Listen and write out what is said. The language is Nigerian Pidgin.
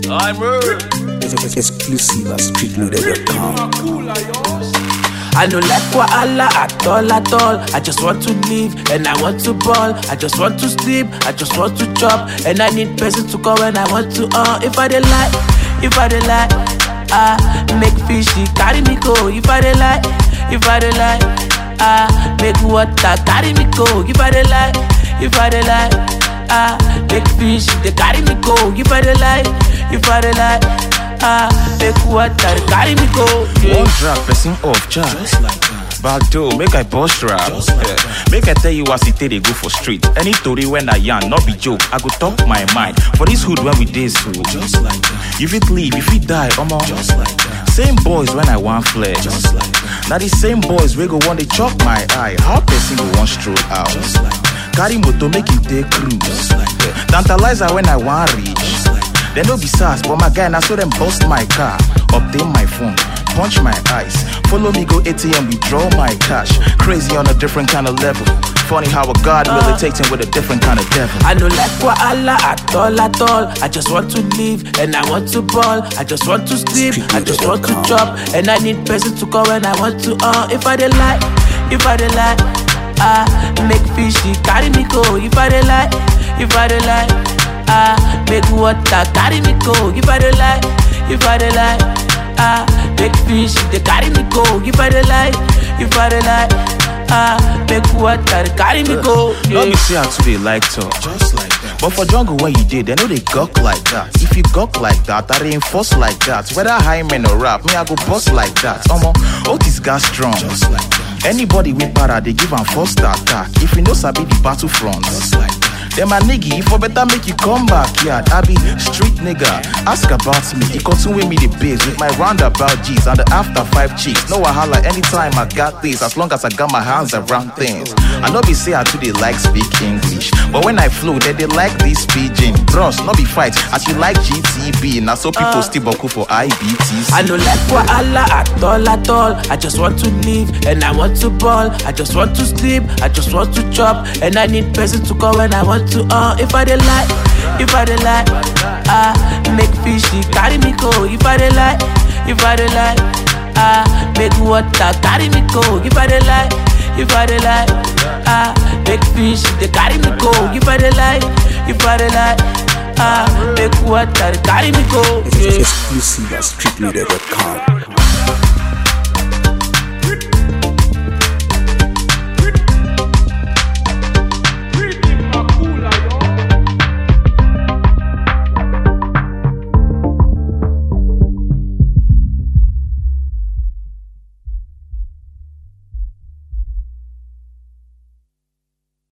Exclusive at streetloader.com. I no like wahala at all, at all. I just want to live and I want to ball. I just want to sleep, I just want to chop. And I need person to call when I want to. Uh, if I dey lie, if I dey lie, ah, make fishy carry me go. If I dey lie, if I dey lie, ah, make water carry me go. If I dey lie, if I dey lie, ah, make fish they carry me go. If I dey lie, if I dey lie, ah, make water they carry me go. Yeah. One drag person off charge. Back door, make I bust rap. Yeah. Make I tell you as it take they go for street. Any story when I yarn, not be joke. I go talk my mind. For this hood when we day so. Just like that. If it leave, if it die, I'm on. Just like that. Same boys when I want flex. Just like that. Now the same boys we go want to chop my eye. How person go want stroll out? Just like that. Carry motor make him take cruise. Just like that. Tantalizer when I want reach. Just like that. They no be sass, but my guy now so them bust my car, obtain my phone, punch my eyes, follow me go ATM, withdraw my cash. Crazy on a different kind of level. Funny how a God militating with a different kind of devil. I no like wahala at all, at all. I just want to live and I want to ball. I just want to sleep, I just want to chop. And I need person to call when I want to. Uh, if I dey lie, if I dey lie, ah, make fishy carry me go. If I dey lie, if I dey lie, ah, make water carry me go. If I dey lie, if I dey lie, ah, make fish they carry me go. If I dey lie, if I dey lie, ah, make water they carry me go. Let me Yeah. see how today like talk. Just like that. But for jungle when you did, they know they gawk like that. If you gawk like that, I reinforce like that. Whether high men or rap, me I go bust like that. Omo, Otis got strong. Just like that. Anybody with para, they give am first attack. If you know sabi the battlefront. Just like that. Then my nigga, for better make you come back, yeah. I be street nigga. Ask about me. He continue with me the biz with my roundabout G's and the after five cheeks. No wahala anytime I got this, as long as I got my hands around things. I know be say I too they like speak English, but when I flow, they they like this pidgin. Bros, no be fight. As you like GTB, now so people still boku for IBTC. I no like wahala at all, at all. I just want to live and I want to ball. I just want to sleep, I just want to chop. And I need person to call when I want to. Uh, if I dey lie, if I dey lie, ah, make fishy carry me go. If I dey lie, if I dey lie, ah, make water carry me go. If I dey lie, if I dey lie, ah, make fish they carry me go. If I dey lie, if I dey lie, ah, make water carry me go. Yeah. Exclusive at streetloader.com.